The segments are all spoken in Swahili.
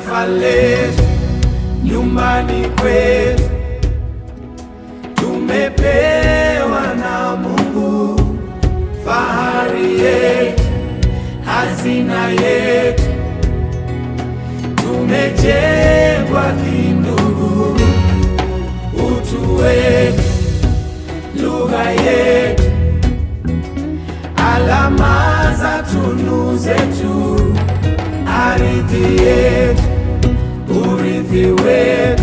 taifa letu, nyumbani kwetu, tumepewa na Mungu fahari yetu, hazina yetu, tumejengwa kindugu, utu wetu, lugha yetu, alama za tunu zetu, ardhi yetu, urithi wetu,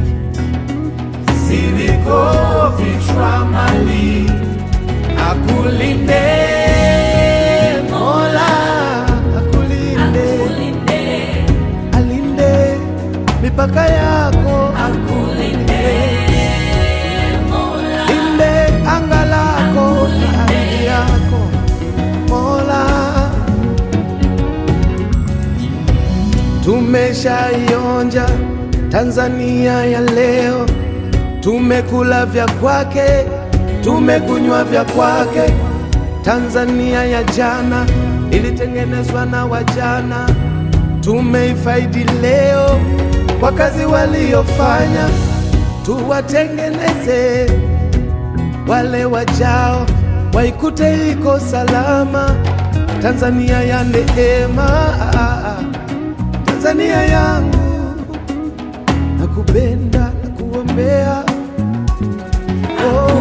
sivikofichwa mali, akulinde Mola, akulinde, alinde mipaka yako, linde anga lako na ardhi yako Mola. Tumeshaionja Tanzania ya leo, tumekula vya kwake, tumekunywa vya kwake. Tanzania ya jana ilitengenezwa na wajana, tumeifaidi leo kwa kazi waliofanya, tuwatengeneze wale wajao waikute iko salama. Tanzania ya neema, Tanzania yangu, nakupenda na kuombea oh,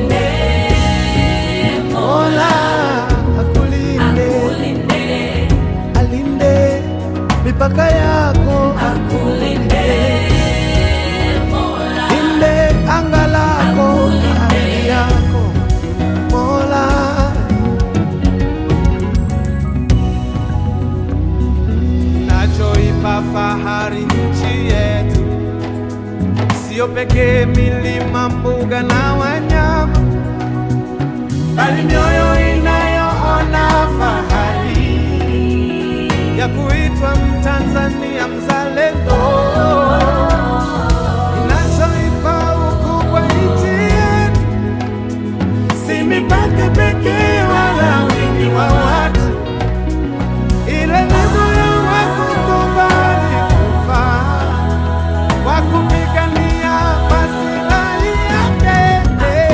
Mola akulinde, alinde mipaka yako, linde anga lako na ardhi yako Mola. Nachoipa fahari nchi yetu, sio pekee milima, mbuga na wanyama, bali mioyo inayoona fahari ya kuitwa Mtanzania mzalendo. Inachoipa ukubwa nchi yetu, si mipaka pekee wala wingi wa watu ile moyo wa kukubali kufa wa kupigania maslahi yake.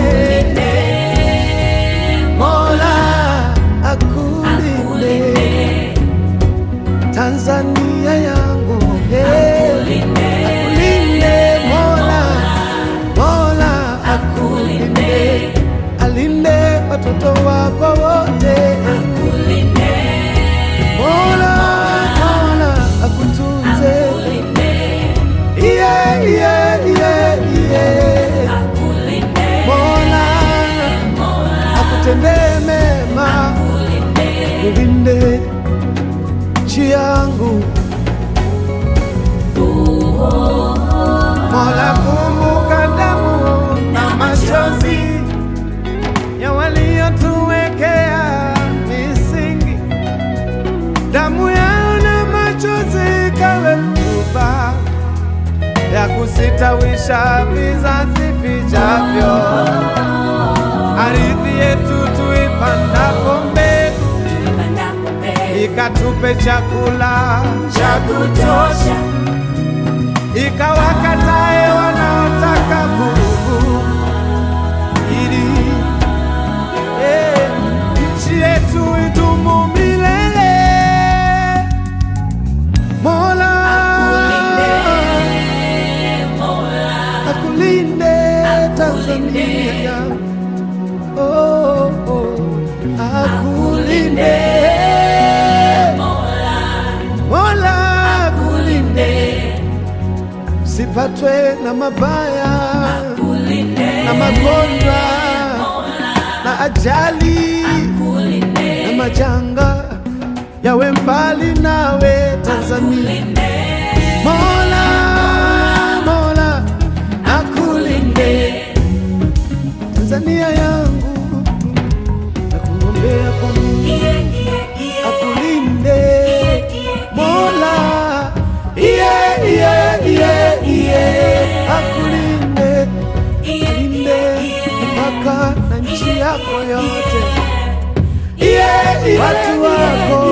Mola akulinde Tanzania yangu, eh. akulinde Mola, Mola akulinde, alinde watoto wako wote. Mola, Mola akutunze. Yeah, yeah, yeah, yeah. Mola akutendee mema, ulinde nchi yangu. Mola, kumbuka damu na machozi ya waliotuwekea misingi damu yao na machozi kawe rutuba ya kusitawisha vizazi vijavyo. Ardhi yetu tuipandapo mbegu, ikatupe chakula cha kutosha, ikawakatae wanaotaka vurugu, ili eh, nchi yetu idumu milele. Mola akulinde Tanzania yangu. Oh, oh, akulinde Mola akulinde, sipatwe na mabaya na magonjwa na ajali na majanga yawe mbali nawe Tanzania. Mola, Mola akulinde Tanzania yangu, nakuombea kwa Mungu akulinde Mola, yeah, yeah, yeah, yeah. akulinde alinde mpaka na nchi yako yote, watu wako